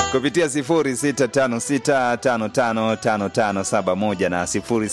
kupitia 0656555571 na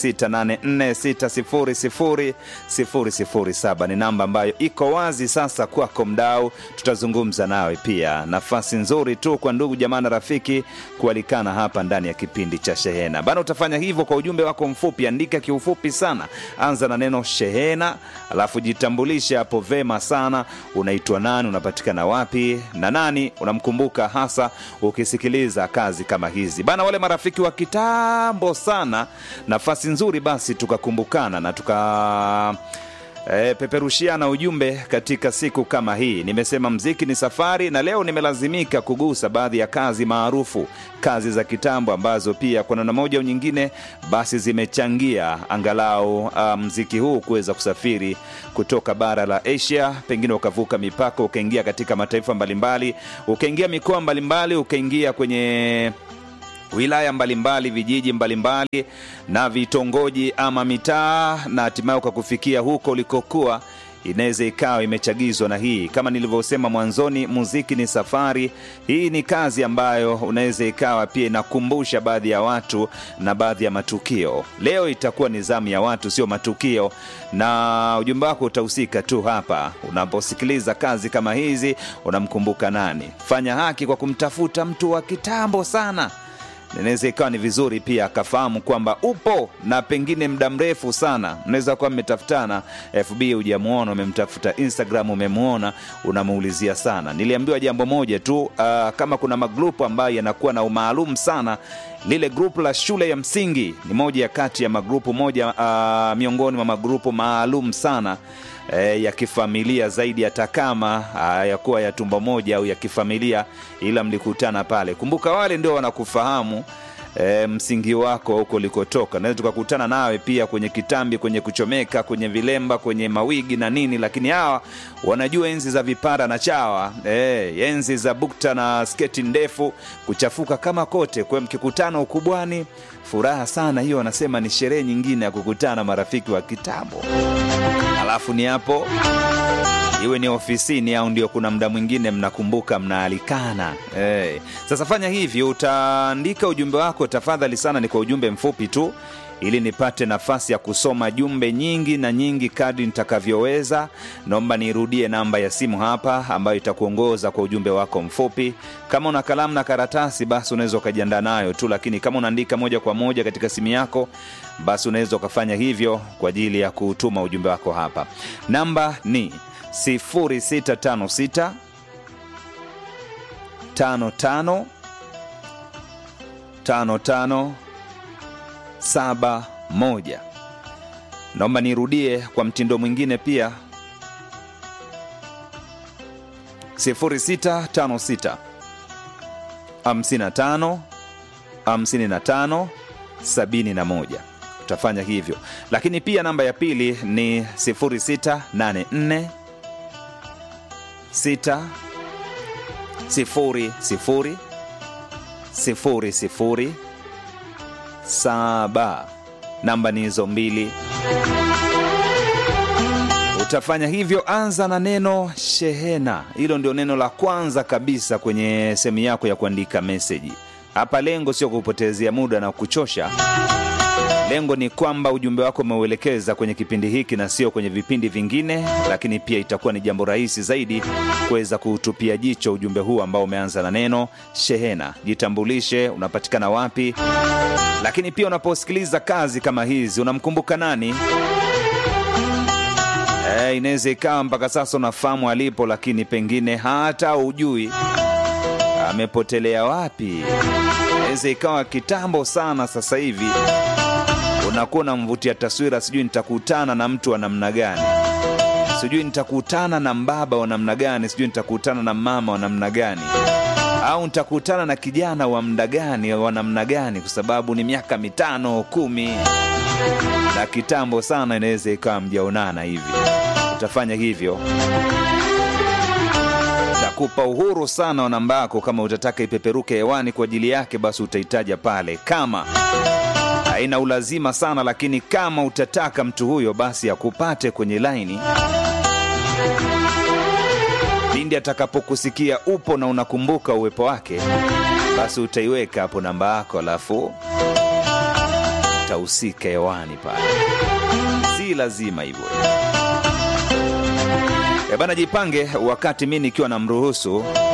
0684600007 ni namba ambayo iko wazi sasa kwako mdau tutazungumza nawe pia nafasi nzuri tu kwa ndugu jamaa na rafiki kualikana hapa ndani ya kipindi cha shehena bana utafanya hivyo kwa ujumbe wako mfupi andika kiufupi sana anza na neno shehena alafu jitambulishe hapo vema sana unaitwa nani unapatikana wapi na nani unamkumbuka hasa ukisikiliza kazi kama hizi bana wale marafiki wa kitambo sana nafasi nzuri basi tukakumbukana na tuka E, peperushiana ujumbe katika siku kama hii nimesema mziki ni safari na leo nimelazimika kugusa baadhi ya kazi maarufu kazi za kitambo ambazo pia kwa namna moja au nyingine basi zimechangia angalau uh, mziki huu kuweza kusafiri kutoka bara la asia pengine ukavuka mipaka ukaingia katika mataifa mbalimbali ukaingia mikoa mbalimbali ukaingia kwenye wilaya mbalimbali vijiji mbalimbali na vitongoji ama mitaa na hatimaye ukakufikia huko ulikokuwa inaweza ikawa imechagizwa na hii kama nilivyosema mwanzoni muziki ni safari hii ni kazi ambayo unaweza ikawa pia inakumbusha baadhi ya watu na baadhi ya matukio leo itakuwa ni zamu ya watu sio matukio na ujumbe wako utahusika tu hapa unaposikiliza kazi kama hizi unamkumbuka nani fanya haki kwa kumtafuta mtu wa kitambo sana inaweza ikawa ni vizuri pia akafahamu kwamba upo na pengine muda mrefu sana mnaweza kuwa mmetafutana fb hujamwona umemtafuta instagram umemwona unamuulizia sana niliambiwa jambo moja tu uh, kama kuna magrupu ambayo yanakuwa na umaalum sana lile grupu la shule ya msingi ni moja ya kati ya magrupu moja uh, miongoni mwa magrupu maalum sana e, ya kifamilia zaidi hata kama yakuwa ya tumbo moja au ya kifamilia ila mlikutana pale kumbuka wale ndio wanakufahamu e, msingi wako huko ulikotoka naweza tukakutana nawe pia kwenye kitambi kwenye kuchomeka kwenye vilemba kwenye mawigi na nini lakini hawa wanajua enzi za vipara na chawa e, enzi za bukta na sketi ndefu kuchafuka kama kote kwa mkikutana ukubwani furaha sana hiyo wanasema ni sherehe nyingine ya kukutana marafiki wa kitambo alafu ni hapo iwe ni ofisini au ndio kuna mda mwingine mnakumbuka mnaalikana hey. sasa fanya hivi utaandika ujumbe wako tafadhali sana ni kwa ujumbe mfupi tu ili nipate nafasi ya kusoma jumbe nyingi na nyingi kadri nitakavyoweza naomba niirudie namba ya simu hapa ambayo itakuongoza kwa ujumbe wako mfupi kama una kalamu na karatasi basi unaweza ukajiandaa nayo tu lakini kama unaandika moja kwa moja katika simu yako basi unaweza ukafanya hivyo kwa ajili ya kutuma ujumbe wako hapa namba ni 0656 55 55 saba moja naomba nirudie kwa mtindo mwingine pia 0656 55 55 71 utafanya hivyo lakini pia namba ya pili ni 0684 6 sifuri sifuri sifuri sifuri saba namba ni hizo mbili utafanya hivyo anza na neno shehena hilo ndio neno la kwanza kabisa kwenye sehemu yako ya kuandika meseji hapa lengo sio kupotezea muda na kuchosha lengo ni kwamba ujumbe wako umeuelekeza kwenye kipindi hiki na sio kwenye vipindi vingine lakini pia itakuwa ni jambo rahisi zaidi kuweza kuutupia jicho ujumbe huu ambao umeanza na neno shehena jitambulishe unapatikana wapi lakini pia unaposikiliza kazi kama hizi unamkumbuka nani e, inaweza ikawa mpaka sasa unafahamu alipo lakini pengine hata ujui amepotelea wapi inaweza ikawa kitambo sana sasa hivi unakuwa unamvutia taswira sijui nitakutana na mtu wa namna gani sijui nitakutana na mbaba wa namna gani sijui nitakutana na mama wa namna gani au nitakutana na kijana wa mda gani wa namna gani kwa sababu ni miaka mitano kumi na kitambo sana inaweza ikawa mjaonana hivi utafanya hivyo takupa uhuru sana wa namba yako kama utataka ipeperuke hewani kwa ajili yake basi utaitaja pale kama haina ulazima sana lakini kama utataka mtu huyo basi akupate kwenye laini pindi atakapokusikia upo na unakumbuka uwepo wake basi utaiweka hapo namba yako alafu utahusika hewani pale si lazima hivyo Eh bana jipange wakati mi nikiwa namruhusu